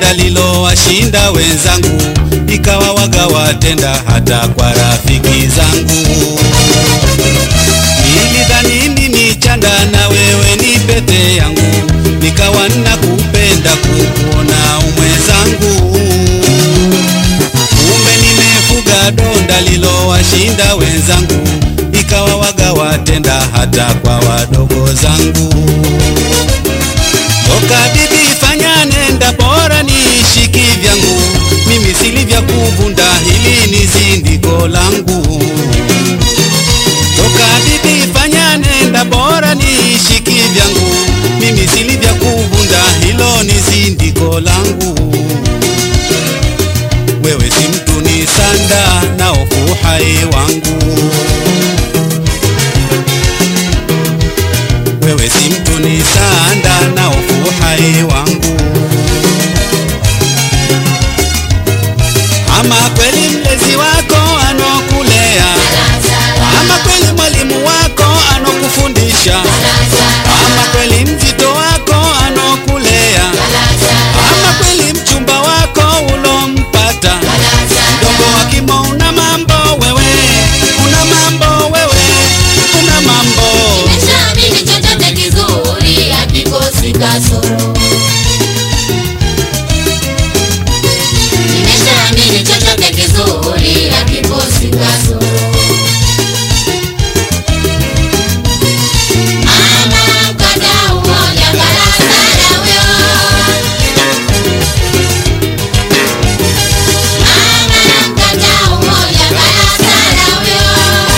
donda lilowashinda wenzangu, ikawa waga watenda hata kwa rafiki zangu. Nilidhani mimi chanda na wewe ni pete yangu, nikawa nakupenda kukuona umwezangu. Kumbe nimefuga donda lilowashinda wenzangu, ikawa waga watenda hata kwa wadogo zangu. Toka bibi fanya nenda, bora niishi kivyangu, mimi sili vya kuvunda, hili ni zindiko langu. Toka bibi fanya nenda, bora niishi kivyangu, mimi sili vya kuvunda, hilo ni zindiko langu. Wewe si mtu ni sanda na ofu hai wangu. Wewe si mtu ni sanda na ofu hai wangu. Ama kweli mlezi wako anokulea, ama kweli mwalimu wako anokufundisha, ama kweli mzito wako anokulea, ama kweli mchumba wako ulompata mdogo wa kimo. Una mambo wewe, una mambo wewe, una mambo Nimeshaamini chochote kizuri hakikosi kasoro. Nimeshaamini chochote kizuri hakikosi kasoro. Mama mkadau moja barasara huyo. Mama mkadau moja barasara huyo.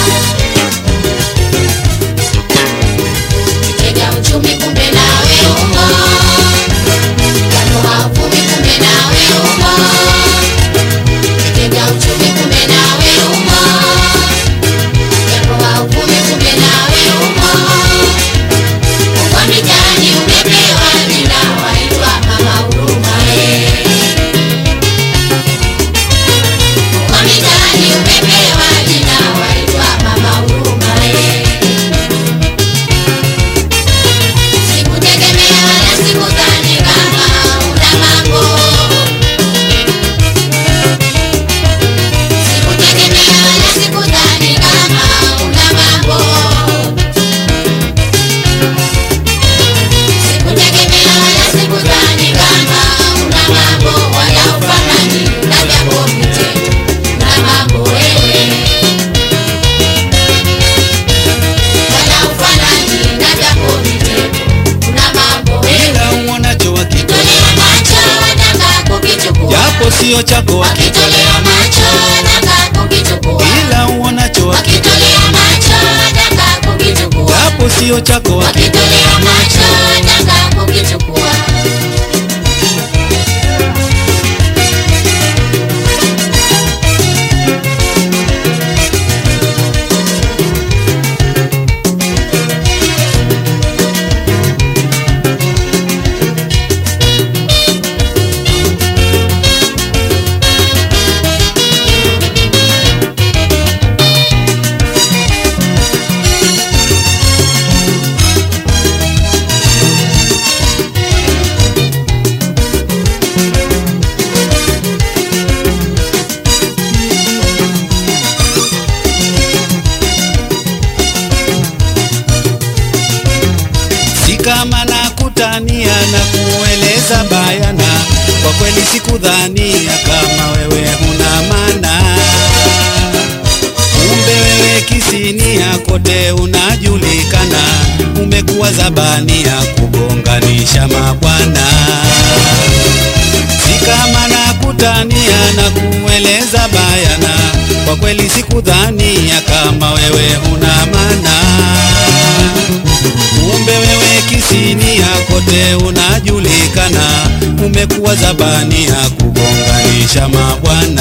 Kitega uchumi kumbe nawe umo, kanoa uvumi kumbe nawe umo. Kitega uchumi kumbe nawe umo, kanoa uvumi kumbe nawe umo. Uko mitaani umepewa jina waitwa mama huruma eh. Uko mitaani umepewa jina waitwa mama huruma eh. Sikutegemea wala sikudhani kama una mambo. Sikutegemea wala sikudhani kama una mambo. Sikutegemea wala sikudhani kama una mambo, wala ufanani na vyako vitendo. Una mambo wewe, wala ufanani na vyako vitendo. Una mambo wewe. ila uonacho wakitolea, Tolea macho wataka kukichukua. japo sio chako wakitolea, Wakitolea macho wataka kukichukua. ila uonacho wakitolea, Wakitolea macho wataka kukichukua. japo sio chako wakitolea. Wakitolea macho wataka kukichukua. si kama nakutania na kueleza bayana, kwa kweli sikudhania kama wewe huna maana. Kumbe wewe kisinia kote unajulikana, umekuwa zabania kugonganisha mabwana. Si kama nakutania na kueleza bayana, kwa kweli sikudhania kama wewe huna maana. Kumbe wewe kisinia kote unajulikana, umekuwa zabania kugonganisha mabwana.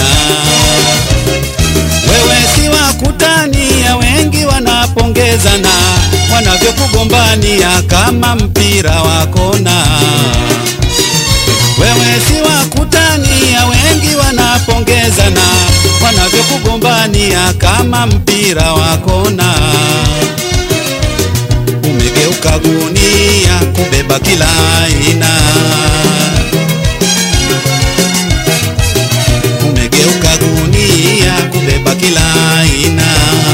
Wewe si wa kutania, wengi wanapongezana wanavyokugombania kama mpira wa kona. Wewe si wa kutania, wengi wanapongezana wanavyokugombania kama mpira wa kona. Umegeuka gunia kubeba kila aina kugeuka gunia kubeba kila aina.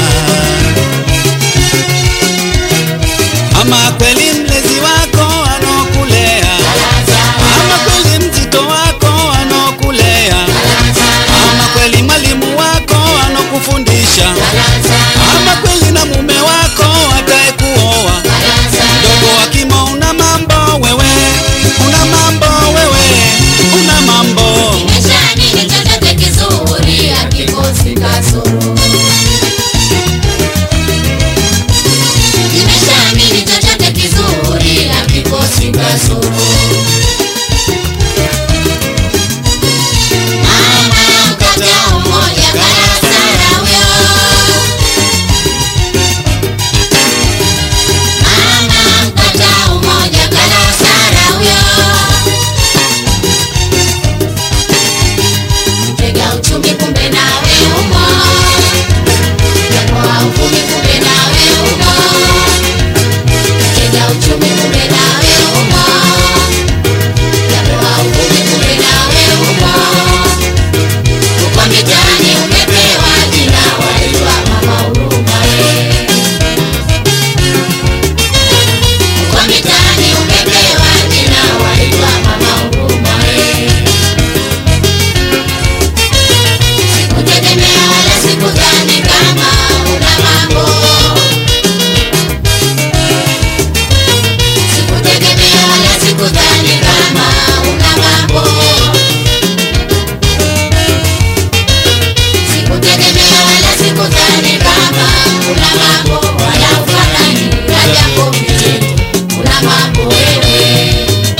Ama kweli mlezi wako anokulea, ama kweli mzito wako anokulea, ama kweli mwalimu wako anokufundisha, ama kweli na mume wako atayekuoa. Mdogo wa kimo, una mambo wewe, una mambo wewe, una mambo Nimeshaamini chochote kizuri hakikosi kasoro. Nimeshaamini chochote kizuri hakikosi kasoro. Mama mkata umoja karasara huyo. Mama mkata umoja karasara huyo. Tega uchumi kumbe nawe umo, japo hauvumi kumbe nawe umo. Tega uchumi kumbe nawe umo, japo hauvumi kumbe nawe umo. Uko mitaani umepewa jina waitwa mama huruma we. Uko mitaani umepewa jina waitwa mama huruma we. Sikutegemea wala sikudhani kama una mambo. Sikutegemea wala sikudhani kama una mambo. Sikutegemea wala sikudhani kama una mambo wala ufanani na jambo vitendo. Una mambo wewe.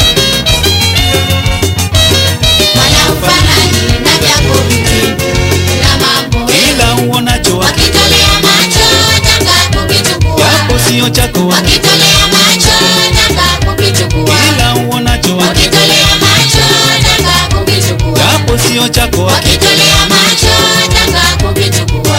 Wala ufanani na jambo vitendo. Una mambo wewe. kila uonacho Wakitolea macho taka kukichukua. japo sio chako Wakitolea macho taka kukichukua. kila uonacho Wakitolea macho taka kukichukua. japo sio chako Wakitolea macho taka kukichukua.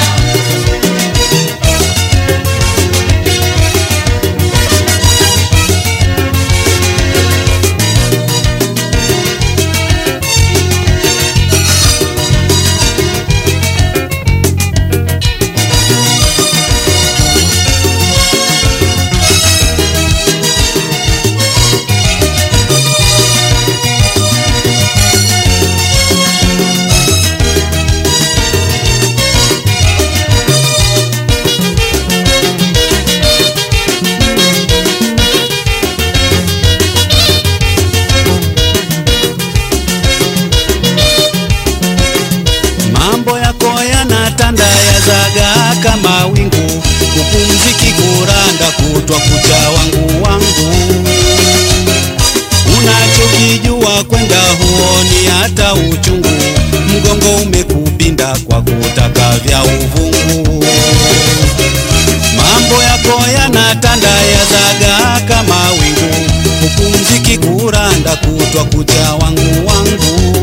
mambo yako yanatanda yazaga kama wingu kupumziki kuranda kutwa kucha wangu wangu unachokijua kwenda huoni hata uchungu mgongo umekupinda kwa kutaka vya uvungu mambo yako yanatanda yazaga kama wingu kupumziki kuranda kutwa kucha wangu wangu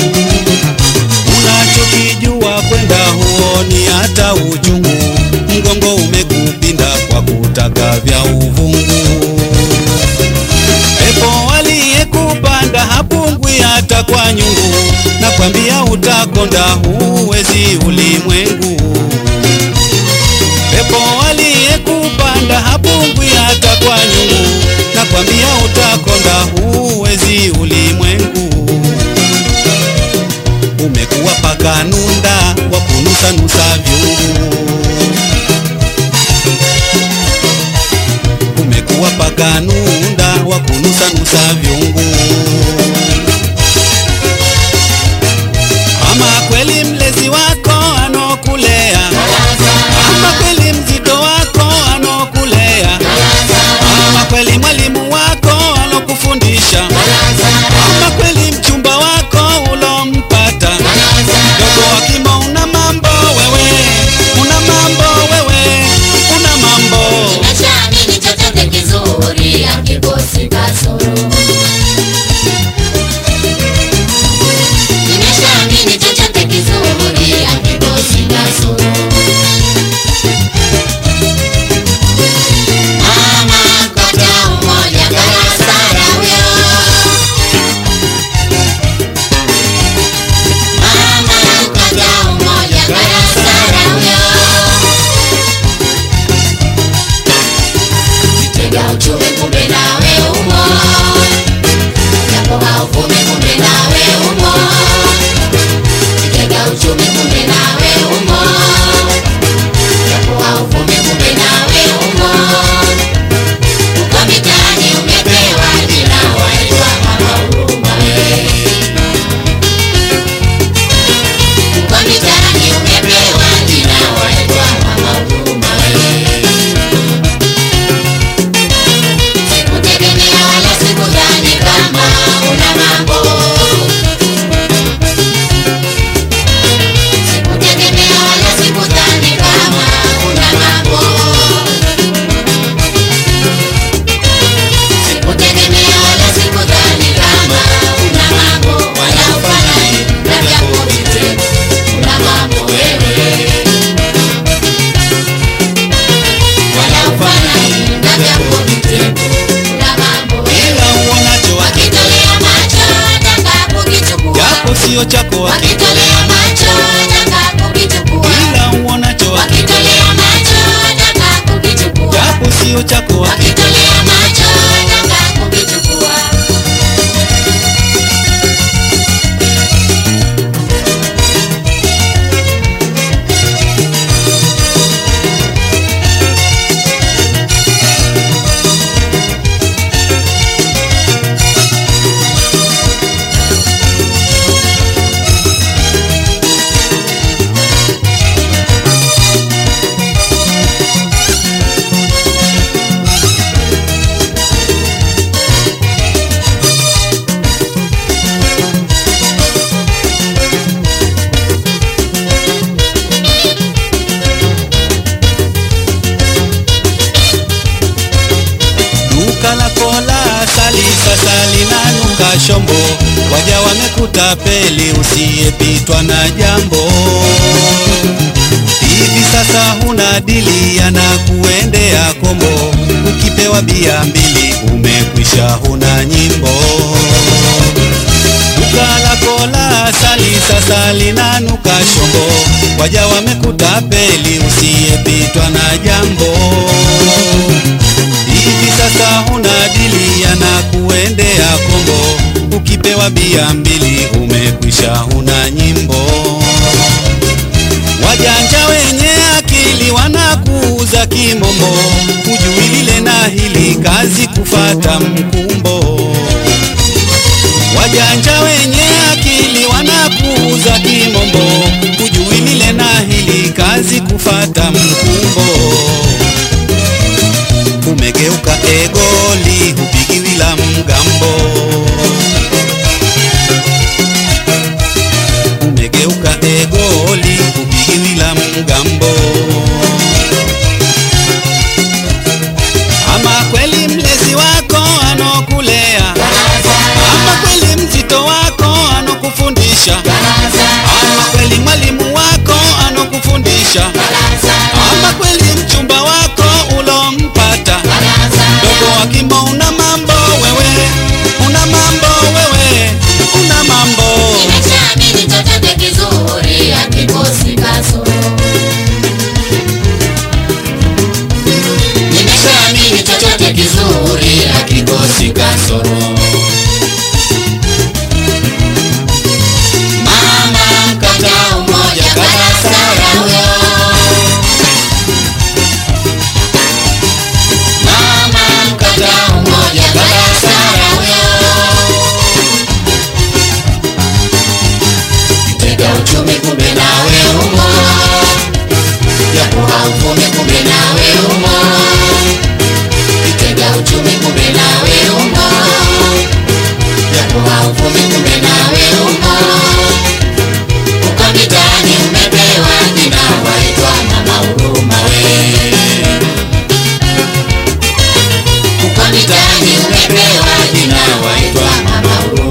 unachokijua kwenda huoni hata uchungu, mgongo umekupinda kwa kutaka vya uvungu. Pepo aliyekupanda hapungwi hata kwa nyungu, nakwambia utakonda, huwezi ulimwengu. Pepo aliyekupanda hapungwi hata kwa nyungu, nakwambia utakonda, huwezi ulimwengu umekuwa paka nunda wa kunusanusa vyungu, umekuwa paka nunda wa kunusanusa vyungu. Ama kweli mlezi wako anokulea, ama kweli mzito wako anokulea, ama kweli mwalimu wako anokufundisha sio chako wakitolea macho taka kukichukua ila uonacho wakitolea macho taka kukichukua japo sio chako wakitolea macho taka kukichukua duka lako la asali sasa linanuka shombo waja wamekuta peli usiyepitwa na jambo hivi sasa huna dili yanakuendea kombo ukipewa bia mbili umekwisha huna nyimbo duka lako la asali sasa linanuka shombo waja wamekuta peli usiyepitwa na jambo hivi sasa huna dili yanakuendea kombo ukipewa bia mbili umekwisha huna nyimbo wajanja wenye akili wanakuuza kimombo hujui lile na hili kazi kufata mkumbo wajanja wenye akili wanakuuza kimombo hujui lile na hili kazi kufata mkumbo umegeuka egoli hupigiwi la mgambo umegeuka egoli hupigiwi la mgambo ama kweli mlezi wako anokulea ama kweli mzito wako anokufundisha ama kweli mwalimu wako anokufundisha ama kweli mchumba wako ulompata dogo wa kimbo una mambo wewe una mambo wewe una mambo nimeshaamini chochote kizuri hakikosi kasoro nimeshaamini chochote kizuri hakikosi kasoro mama mkata umoja karasara huyo mama mkata umoja karasara huyo tega uchumi kumbe nawe umo japo hauvumi kumbe nawe umo kitega uchumi kumbe nawe umo japo hauvumi kumbe nawe umo uko mitaani umepewa jina waitwa mama huruma we uko mitaani umepewa jina waitwa mama huruma